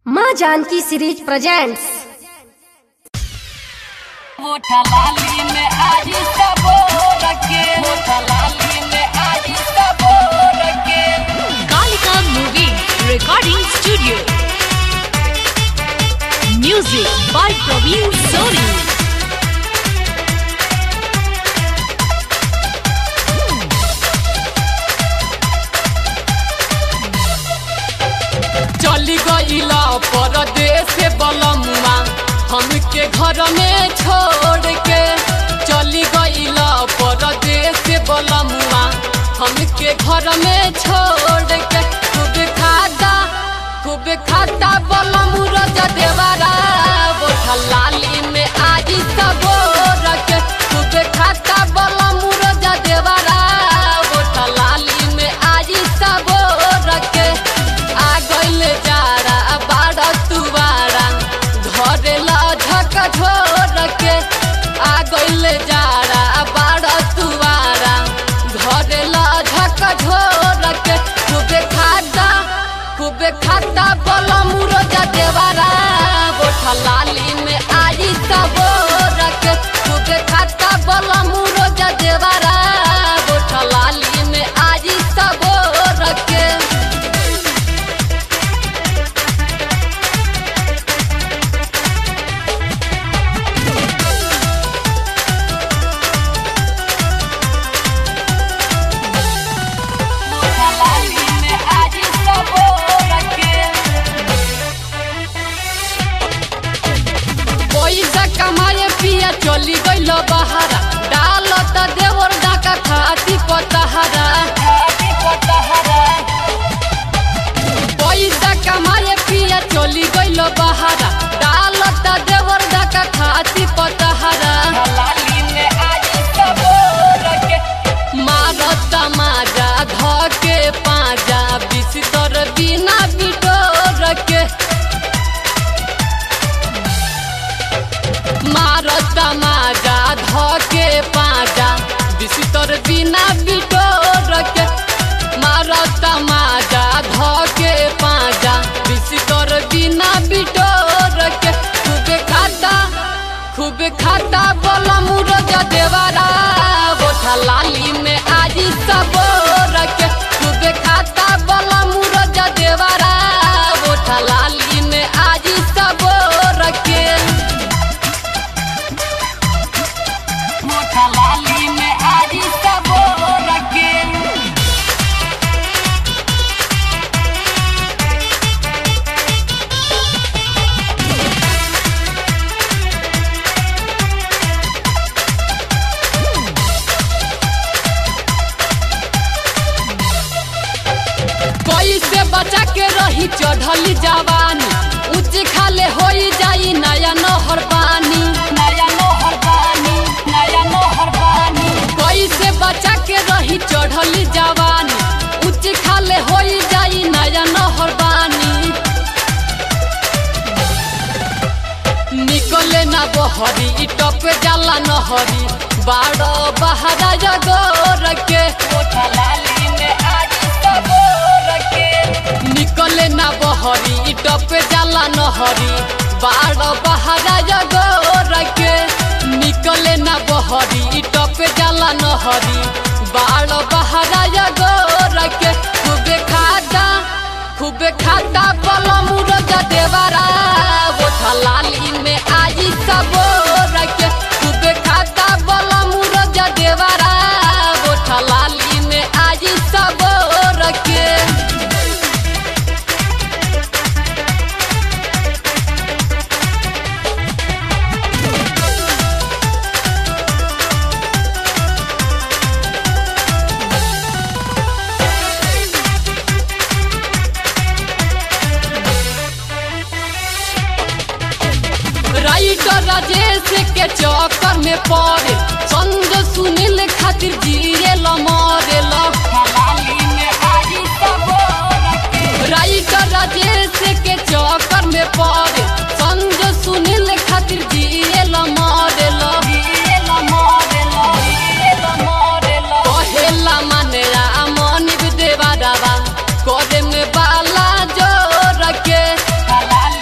माँ Janaki series presents मोटा लाली में आज सबो रखे मोटा लाली में आज सबो रखे Kalika Movie Recording Studio. Music by Praveen Soni. चली गईला परदेश बलमुआ हमके घर में छोड़ के चली गईला परदेश बलमुआ हमके घर में छोड़ के खूब खाता खूब खाता बलमु रजा देवारा बोठा लाली में आज सबो रखे खूब खाता बलमु रजा देवारा बोठा लाली में आज सबो रखे आ गइल जारा बाड़ा तुवारा घरे लझक झोर के आ गइल जारा बाड़ा तुवारा घरे लझक झोर के खूबे खाता खूबे खाता बलमु रोजा देवारा बोठा लाली में आई सबो रखे खूबे खाता बलमु रोजा देवारा बोठा लाली में आई सबो रखे मोटा लाली में आज सबो रखे पैसा कमाए पिया चली गइल बहारा डाल त देवर डाका खाती पतहरा पैसा कमाए पिया चली गइल बहारा डाल त देवर डाका खाती पतहरा मारत माजा धके पाजा बिस्तर बिना बिटोर के मारत माजा धके पाजा बिस्तर बिना बिटोर के मारत माजा धके पाजा बिस्तर बिना बिटोर के खूब खाता खूब खाता बलमु रजा देवारा बोठा लाली में आज सबो रखे खूब खाता बलमु रजा देवारा बोठा लाली में आज सबो रखे मोटा लाली में आज सबो रखे कैसे बचा के रही चढ़ली जवानी ऊंच खाले होई जाई नया नहर पानी नया नहर पानी नया नहर पानी कैसे बचा के रही चढ़ली जवानी ऊंच खाले होई जाई नया नहर पानी निकले ना बहरी इ टप जाला नहरी बाड़ो बहरा जगोर के लाली में आज सबोर के निकले ना बहरी इ टप जाला नहरी बाड़ो बहरा जगोर के निकले ना बहरी इ टप जाला नहरी बाड़ो बहरा जगोर के खूबे खाता खूबे खाता बलमु रजा देवारा बोठा लाली में आज सबो रखे खूबे खाता बलमु रजा देवारा बोठा लाली में आज सबो रखे राइटर राजेश के चक्कर में पड़े संग सुनील खातिर जिए लमरे राइटर राजेश के चक्कर में पड़े संग सुनील खातिर जिए लमरे कहेला माने मन देवा दावा करे में बाला जो रखे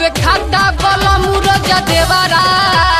खूबे खाता बल मुरजा देवरा